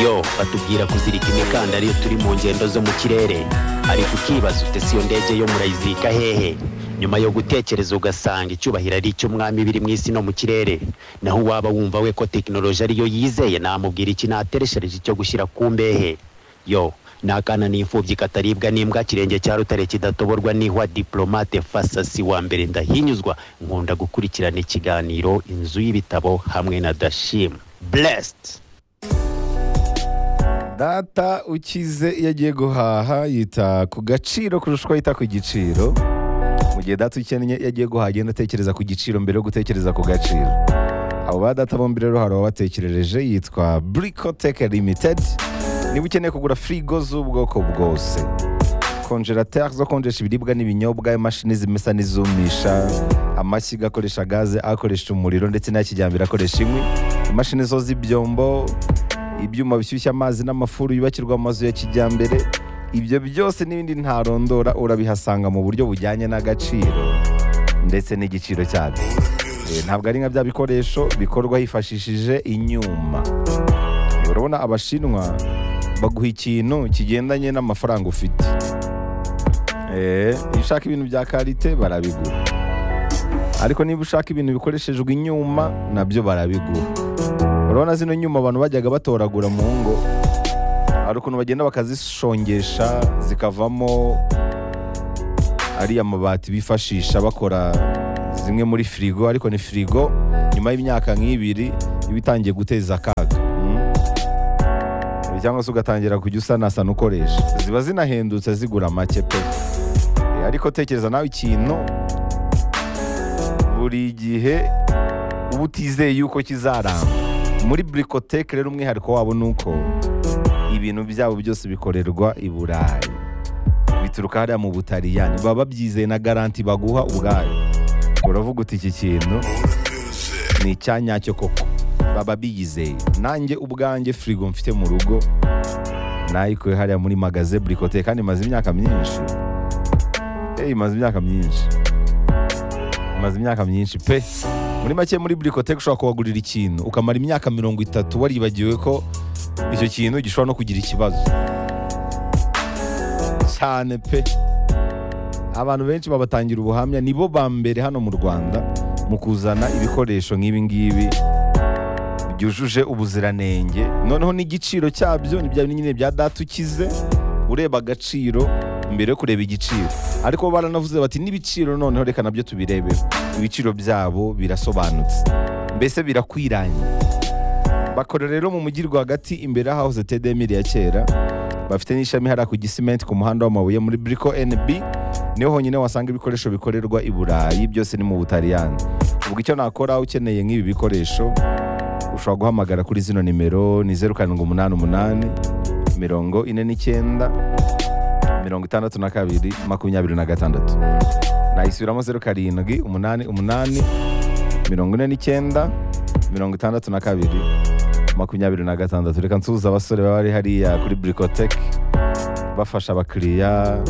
yo batubwira kuzirika imikandara iyo turi mu ngendo zo mu kirere ariko ukibaza ufite si iyo ndege yo murayizika hehe nyuma yo gutekereza ugasanga icyubahiro ari icy'umwami biri mu isi no mu kirere naho uwaba wumva we ko tekinoloji ariyo yizeye namubwira iki natereshereje icyo gushyira ku mbehe yo nakana n'imfubyi kataribwa n'imbwa kirenge cya rutare kidatoborwa n'ihwa diplomate fasasi wa mbere ndahinyuzwa nkunda gukurikirana ikiganiro inzu y'ibitabo hamwe na dashim blessed data ukize iyo agiye guhaha yita ku gaciro kurusha uko yita ku giciro mu gihe data ukennye iyo agiye guhaha agenda atekereza ku giciro mbere yo gutekereza ku gaciro abo ba data bombi rero hari uwabatekerereje yitwa burikoteke limitedi niba ukeneye kugura firigo z'ubwoko bwose konjerateri zo konjesha ibiribwa n'ibinyobwa imashini zimesa n'izumisha amashyiga akoresha gaze akoresha umuriro ndetse n'ayakijyambere akoresha inkwi imashini zo z'ibyombo ibyuma bishyushya amazi n'amafuru yubakirwa amazu ya kijyambere ibyo byose n'ibindi ntarondora urabihasanga mu buryo bujyanye n'agaciro ndetse n'igiciro cyabyo Eh, ntabwo ari nka bya bikoresho bikorwa hifashishije inyuma urabona abashinwa baguha ikintu kigendanye n'amafaranga ufite Eh, iyo ushaka ibintu bya karite barabigura ariko niba ushaka ibintu bikoreshejwe inyuma nabyo barabigura urabona zino nyuma abantu bajyaga batoragura mu ngo hari ukuntu bagenda bakazishongesha zikavamo ariya mabati bifashisha bakora zimwe muri firigo ariko ni firigo nyuma y'imyaka nk'ibiri iba itangiye guteza akaga Mm. cyangwa se ugatangira kujya usanasana ukoresha ziba zinahendutse zigura make pe Eh, ariko tekereza nawe ikintu buri gihe uba utizeye yuko kizaramba muri burikoteke rero umwihariko wabo ni uko ibintu byabo byose bikorerwa i burayi bituruka hariya mu butaliyani baba babyizeye na garanti baguha ubwayo uravuga uti iki kintu ni icyanyacyo koko baba biyizeye nanjye ubwanjye firigo mfite mu rugo nayikuye hariya muri magaze burikote kandi imaze imyaka myinshi Eh, imaze imyaka myinshi imaze imyaka myinshi pe muri make muri burikote ushobora kuhagurira ikintu ukamara imyaka mirongo itatu waribagiwe ko icyo kintu gishobora no kugira ikibazo cyane pe abantu benshi babatangira ubuhamya nibo ba mbere hano mu rwanda mu kuzana ibikoresho nk'ibi ngibi byujuje ubuziranenge noneho n'igiciro cyabyo ni bya bindi nyine bya data ukize ureba agaciro mbere yo kureba igiciro ariko bo baranavuze bati n'ibiciro noneho reka nabyo tubirebeho ibiciro byabo birasobanutse mbese birakwiranye bakora rero mu mujyi rwagati imbere y'ahahoze tedemiri ya kera bafite n'ishami hariya ku gisimenti ku muhanda w'amabuye muri buriko NB niho honyine wasanga ibikoresho bikorerwa i burayi byose ni mu butaliyani ubwo icyo nakora ukeneye nk'ibi bikoresho ushobora guhamagara kuri zino nimero ni zeru karindwi umunani umunani mirongo ine n'icyenda mirongo itandatu na kabiri makumyabiri na gatandatu nayisubiramo zeru karindwi umunani umunani mirongo ine n'icyenda mirongo itandatu na kabiri makumyabiri na gatandatu reka nsuhuza abasore baba bari hariya kuri burikoteke bafasha abakiriya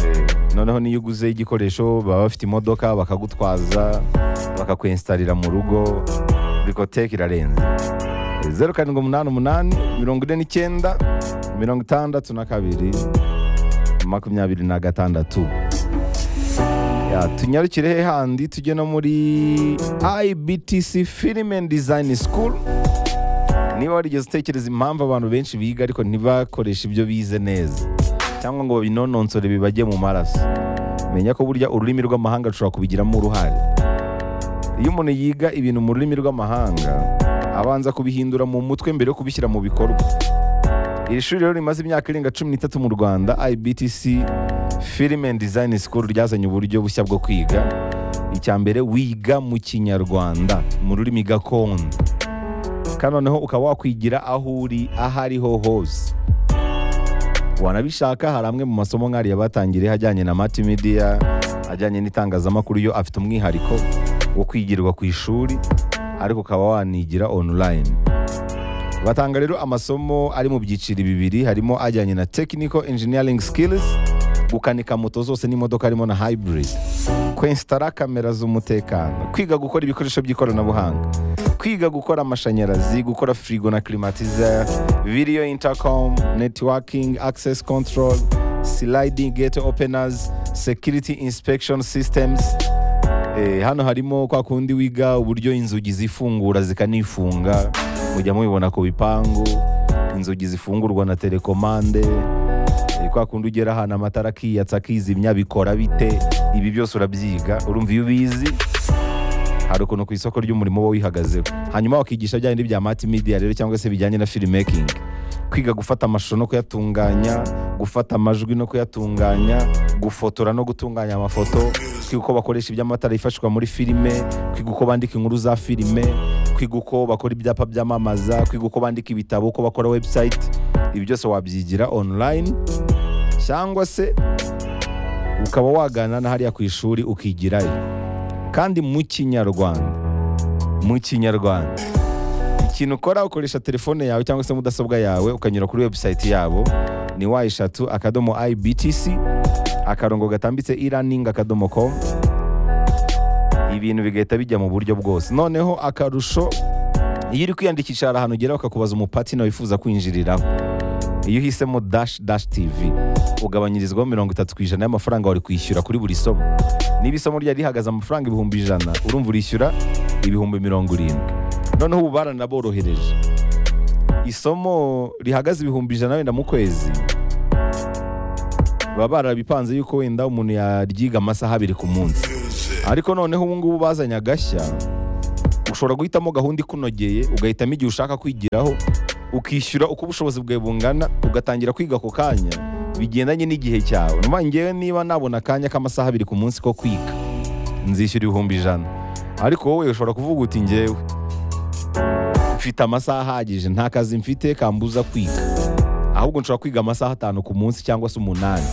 eh, noneho niyo uguze igikoresho baba bafite imodoka bakagutwaza bakakwenstarira mu rugo burikoteke irarenze Eh, zeru karindwi umunani umunani mirongo ine n'icyenda mirongo itandatu na kabiri makumyabiri na gatandatu Ya, tunyarukire he handi tujye no muri ibtc film and design school niba warigeze utekereza impamvu abantu benshi biga ariko ntibakoreshe ibyo bize neza cyangwa ngo babinononsore bibajye mu maraso menya ko burya ururimi rw'amahanga rushobora kubigiramo uruhare iyo umuntu yiga ibintu mu rurimi rw'amahanga abanza kubihindura mu mutwe mbere yo kubishyira mu bikorwa iri shuri rero rimaze imyaka irenga cumi n'itatu mu rwanda ibtc film and design school ryazanye uburyo bushya bwo kwiga icya mbere wiga mu kinyarwanda mu rurimi gakondo kandi noneho ukaba wakwigira aho uri aho ariho hose wanabishaka hari amwe mu masomo nk'ariya batangiriye ajyanye na matimidiya ajyanye n'itangazamakuru yo afite umwihariko wo kwigirwa ku ishuri ariko ukaba wanigira online batanga rero amasomo ari mu byiciro bibiri harimo ajyanye na technical engineering skills gukanika moto zose n'imodoka harimo na hybrid kwensitara kamera z'umutekano kwiga gukora ibikoresho by'ikoranabuhanga kwiga gukora amashanyarazi gukora firigo na kirimatiza video intercom networking access control sliding gate openers security inspection systems Eh, hano harimo kwa kundi wiga uburyo inzugi zifungura zikanifunga mujya mubibona ku bipangu inzugi zifungurwa na telekomande eh, kwa kundi ugera ahantu amatara akiyatsa akizimya bikora bite ibi byose urabyiga urumva iyo ubizi hari ukuntu ku isoko ry'umurimo uba wihagazeho hanyuma wakigisha bya bindi bya mati media rero cyangwa se bijyanye na filmmaking kwiga gufata amashusho no kuyatunganya gufata amajwi no kuyatunganya gufotora no gutunganya amafoto kwiga uko bakoresha iby'amatara yifashishwa muri filime kwiga uko bandika inkuru za filime kwiga uko bakora ibyapa byamamaza kwiga uko bandika ibitabo uko bakora website ibi byose wabyigira online cyangwa se ukaba wagana na hariya ku ishuri ukigirayo kandi mu kinyarwanda mu kinyarwanda ikintu ukora ukoresha telefone yawe cyangwa se mudasobwa yawe ukanyura kuri website yabo ni wa eshatu akadomo ibtc akarongo gatambitse e-learning akadomo com ibintu bigahita bijya mu buryo bwose noneho akarusho iyo uri kwiyandikisha hari ahantu ugera bakakubaza umupatina wifuza kwinjiriraho iyo uhisemo dash dash tv ugabanyirizwaho mirongo itatu ku ijana y'amafaranga wari kwishyura kuri buri somo niba isomo ryari rihagaze amafaranga ibihumbi ijana urumva urishyura ibihumbi mirongo irindwi noneho ubu baranaborohereje isomo rihagaze ibihumbi ijana wenda mu kwezi baba barabipanze yuko wenda umuntu yaryiga amasaha abiri ku munsi ariko noneho ubu ngubu bazanye agashya ushobora guhitamo gahunda ikunogeye ugahitamo igihe ushaka kwigiraho ukishyura uko ubushobozi bwawe bungana ugatangira kwiga ako kanya bigendanye n'igihe cyawe numva ngewe niba nabona akanya k'amasaha abiri ku munsi ko kwiga nzishyura ibihumbi ijana ariko wowe ushobora kuvuga uti ngewe mfite amasaha ahagije nta kazi mfite kambuza kwiga ahubwo nshobora kwiga amasaha atanu ku munsi cyangwa se umunani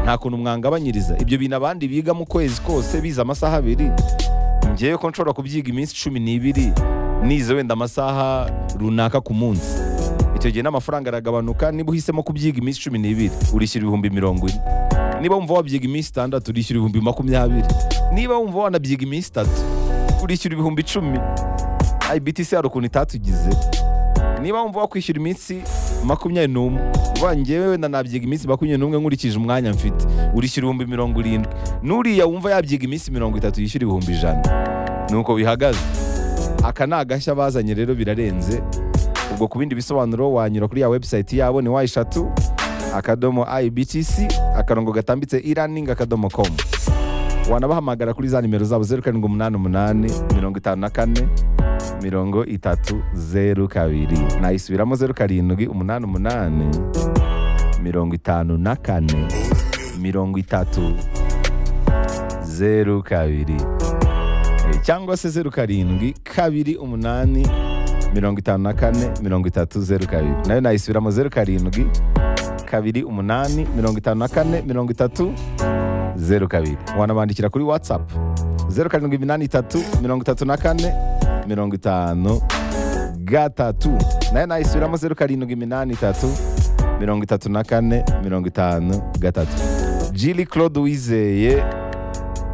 nta kuntu mwangabanyiriza ibyo bintu abandi biga mu kwezi kose bize amasaha abiri ngewe ko nshobora kubyiga iminsi cumi n'ibiri nize wenda amasaha runaka ku munsi icyo gihe n'amafaranga aragabanuka niba uhisemo kubyiga iminsi cumi n'ibiri urishyura ibihumbi mirongo ine niba wumva wabyiga iminsi itandatu urishyura ibihumbi makumyabiri niba wumva wanabyiga iminsi itatu urishyura ibihumbi icumi ibtc hari ukuntu itatugize niba wumva wakwishyura iminsi makumyabiri n'umwe uvuga ngewe wenda nabyiga iminsi makumyabiri n'umwe nkurikije umwanya mfite urishyura ibihumbi mirongo irindwi n'uriya wumva yabyiga iminsi mirongo itatu yishyura ibihumbi ijana ni uko bihagaze aka ni agashya bazanye rero birarenze ubwo ku bindi bisobanuro wanyura kuri ya website yabo ni wa eshatu akadomo ibtc akarongo gatambitse e-learning akadomo com wanabahamagara kuri za nimero zabo zeru karindwi umunani umunani mirongo itanu na kane mirongo itatu zeru kabiri nayisubiramo zeru karindwi umunani umunani mirongo itanu na kane mirongo itatu zeru kabiri Eh, cyangwa se zeru karindwi kabiri umunani mirongo itanu na kane mirongo itatu zeru kabiri nayo nayisubiramo zeru karindwi kabiri umunani mirongo itanu na kane mirongo itatu zeru kabiri wanabandikira kuri whatsapp zeru karindwi iminani itatu mirongo itatu na kane mirongo itanu gatatu nayo nayisubiramo zeru karindwi iminani itatu mirongo itatu na kane mirongo itanu gatatu jili claude wizeye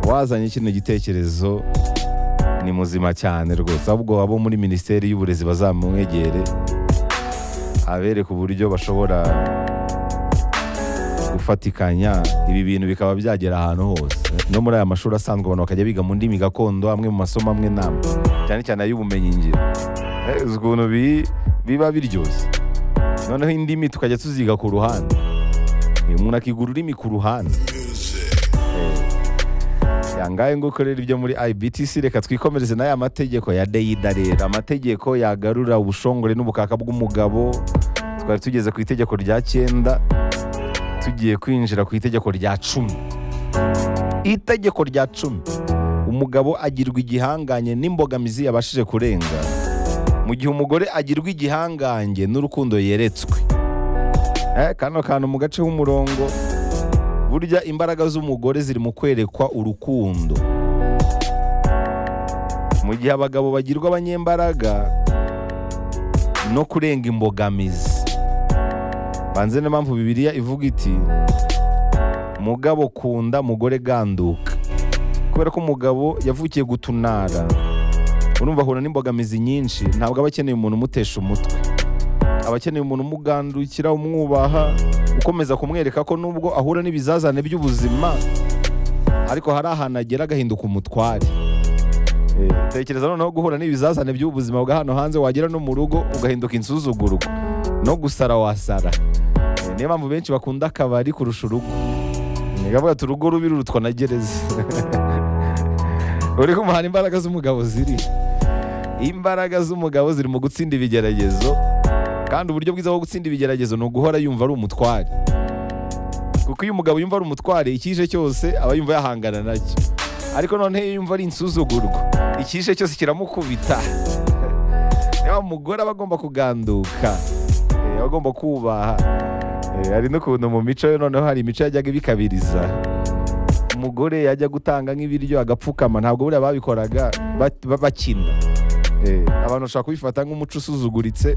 wazanye kino gitekerezo ni muzima cyane rwose ahubwo abo muri minisiteri y'uburezi bazamwegere abereka uburyo bashobora gufatikanya ibi bintu bikaba byagera ahantu hose no muri aya mashuri asanzwe abantu bakajya biga mu ndimi gakondo amwe mu masomo amwe n'amwe cyane cyane ay'ubumenyingiro Eh, uzi ukuntu bi- biba biryoshye noneho indimi tukajya tuziga ku ruhande Eh, umuntu akiga ururimi ku ruhande yangaye ngo ukorera ibyo muri IBTC reka twikomereze n'aya mategeko ya Deida rero amategeko yagarura ubushongore n'ubukaka bw'umugabo twari tugeze ku itegeko rya cyenda tugiye kwinjira ku itegeko rya cumi itegeko rya cumi umugabo agirwa igihanganye n'imbogamizi yabashije kurenga mu gihe umugore agirwa igihangange n'urukundo yeretswe eh, kano kantu mu gace h'umurongo burya imbaraga z'umugore ziri mu kwerekwa urukundo mu gihe abagabo bagirwa abanyembaraga no kurenga imbogamizi banze niyo mpamvu bibiliya ivuga iti mugabo kunda mugore ganduka kubera ko umugabo yavukiye gutunara urumva ahura n'imbogamizi nyinshi ntabwo aba akeneye umuntu umutesha umutwe aba akeneye umuntu umugandukira umwubaha ukomeza kumwereka ko nubwo ahura n'ibizazane by'ubuzima ariko hari ahantu agera agahinduka umutware Eh, tekereza noneho guhura n'ibizazane by'ubuzima bwa hano hanze wagera no mu rugo ugahinduka insuzugurwa no gusara wasara Eh, niyo mpamvu benshi bakunda akabari kurusha urugo ni kavuga ati urugo rubi rurutwa na gereza uri kumuhana imbaraga z'umugabo ziri imbaraga z'umugabo ziri mu gutsinda ibigeragezo kandi uburyo bwiza bwo gutsinda ibigeragezo ni uguhora yumva ari umutware kuko iyo umugabo yumva ari umutware icyije cyose aba yumva yahangana nacyo ariko noneho iyo yumva ari insuzugurwa icyishe cyose kiramukubita niba umugore aba agomba kuganduka eh, aba agomba kubaha Eh, hari n'ukuntu mu mico yo noneho hari imico yajyaga ibikabiriza umugore yajya gutanga nk'ibiryo agapfukama ntabwo buriya babikoraga bat- ba- bakina Eh, abantu bashobora kubifata nk'umuco usuzuguritse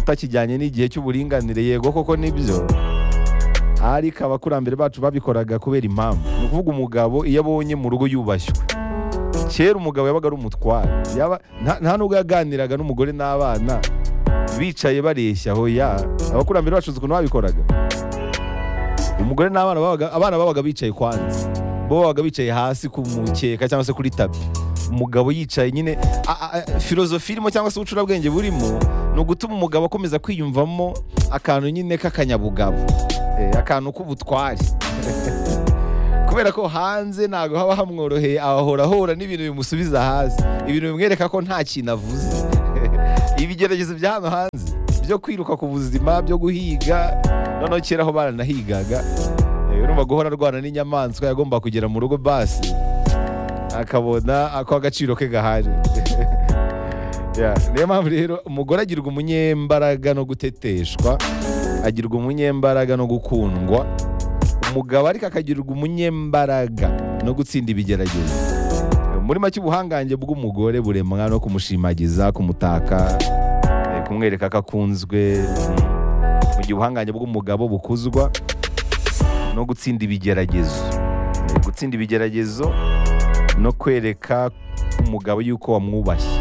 utakijyanye n'igihe cy'uburinganire yego koko nibyo ariko abakurambere bacu babikoraga kubera impamvu ni ukuvuga umugabo iyo abonye mu rugo yubashywe kera umugabo yabaga ari umutware Yaba- nta nta nubwo yaganiraga n'umugore n'abana bicaye bareshya aho ya abakurambere bacu uzi ukuntu babikoraga umugore n'abana babaga abana babaga bicaye kwanza bo babaga bicaye hasi ku mukeka cyangwa se kuri tapi umugabo yicaye nyine a- a- a- filozofi irimo cyangwa se ubucurabwenge burimo ni ugutuma umugabo akomeza kwiyumvamo akantu nyine k'akanyabugabo Eh, akantu k'ubutware kubera ko hanze ntabwo haba hamworoheye ahahora ahura n'ibintu bimusubiza hasi ibintu bimwereka ko nta kintu avuze ibigeragezo bya hano hanze byo kwiruka ku buzima byo guhiga noneho kera aho baranahigaga eh, urumva guhora arwana n'inyamaswa yagomba kugera mu rugo basi akabona ako agaciro ke gahari Yeah, niyo mpamvu rero umugore agirwa umunyembaraga no guteteshwa agirwa umunyembaraga no gukundwa umugabo ariko akagirwa umunyembaraga no gutsinda ibigeragezo muri make ubuhangange bw'umugore buremwa no kumushimagiza kumutaka eh, kumwereka ko akunzwe mm. mu gihe ubuhangange bw'umugabo bukuzwa no gutsinda ibigeragezo Eh, gutsinda ibigeragezo no kwereka umugabo yuko wamwubashye Eh,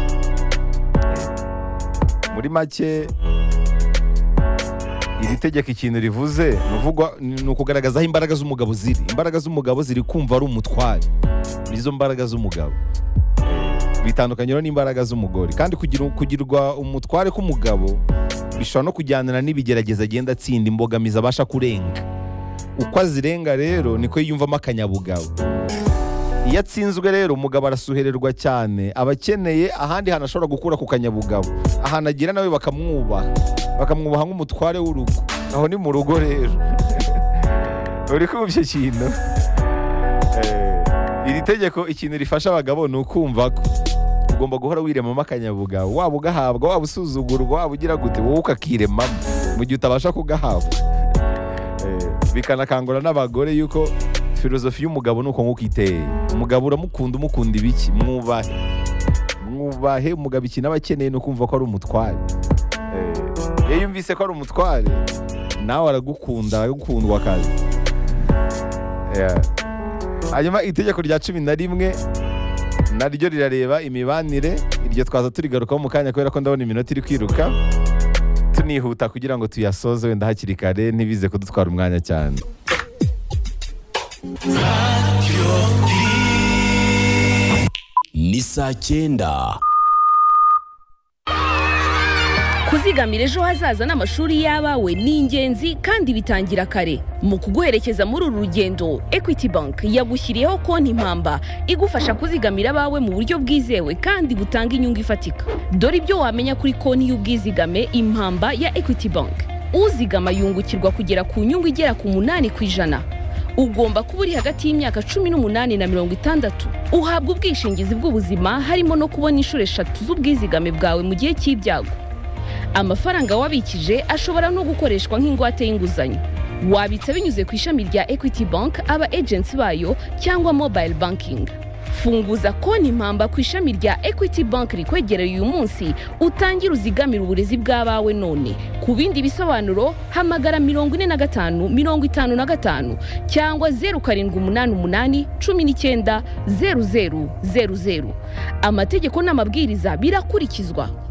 muri make iri tegeko ikintu rivuze ni uvugwa- ni ukugaragaza aho imbaraga z'umugabo ziri imbaraga z'umugabo ziri kumva ari umutware nizo mbaraga z'umugabo Eh, bitandukanye rero n'imbaraga z'umugore kandi kugira, kugirwa umutware k'umugabo bishobora no kujyanira n'ibigerageza agenda atsinda imbogamizi abasha kurenga uko azirenga rero niko yiyumvamo akanyabugabo iyo atsinzwe rero umugabo arasuhererwa cyane aba akeneye ahandi hantu ashobora gukura ku kanyabugabo ahantu agira nawe bakamwubaha bakamwubaha nk'umutware w'urugo aho ni mu rugo rero uri kumva icyo kintu Eh, iri tegeko ikintu rifasha abagabo ni ukumva ko ugomba guhora wiremamo akanyabugabo waba ugahabwa waba usuzugurwa waba ugira gute wowe ukakiremamo mu gihe utabasha kugahabwa Eh, bikanakangura n'abagore yuko filozofi y'umugabo ni uko nguko iteye umugabo uramukunda umukunda ibiki mwubahe mwubahe umugabo ikintu aba akeneye ni ukumva ko ari umutware Eh, iyo yumvise ko ari umutware nawe aragukunda aragukundwa akazi Yeah. hanyuma itegeko rya cumi na rimwe naryo rirareba imibanire iryo twaza turigarukaho mu kanya kubera ko ndabona iminota iri kwiruka tunihuta kugira ngo tuyasoze wenda hakiri kare ntibize kudutwara umwanya cyane ni saa cyenda kuzigamira ejo hazaza n'amashuri y'abawe ni ingenzi kandi bitangira kare mu kuguherekeza muri uru rugendo equity bank yagushyiriyeho konti impamba igufasha kuzigamira abawe mu buryo bwizewe kandi butanga inyungu ifatika dore ibyo wamenya kuri konti y'ubwizigame impamba ya equity bank uzigama yungukirwa kugera ku nyungu igera ku munani ku ijana ugomba kuba uri hagati y'imyaka cumi n'umunani na mirongo itandatu uhabwa ubwishingizi bw'ubuzima harimo no kubona inshuro eshatu z'ubwizigame bwawe mu gihe cy'ibyago amafaranga wabikije ashobora no gukoreshwa nk'ingwate y'inguzanyo wabitsa binyuze ku ishami rya equity bank aba agents bayo cyangwa mobile banking funguza konti mpamba ku ishami rya equity bank rikwegereye uyu munsi utangire uzigamire uburezi bw'abawe none ku bindi bisobanuro hamagara mirongo ine na gatanu mirongo itanu na gatanu cyangwa zeru karindwi umunani umunani cumi n'icyenda zeru zeru zeru zeru amategeko n'amabwiriza birakurikizwa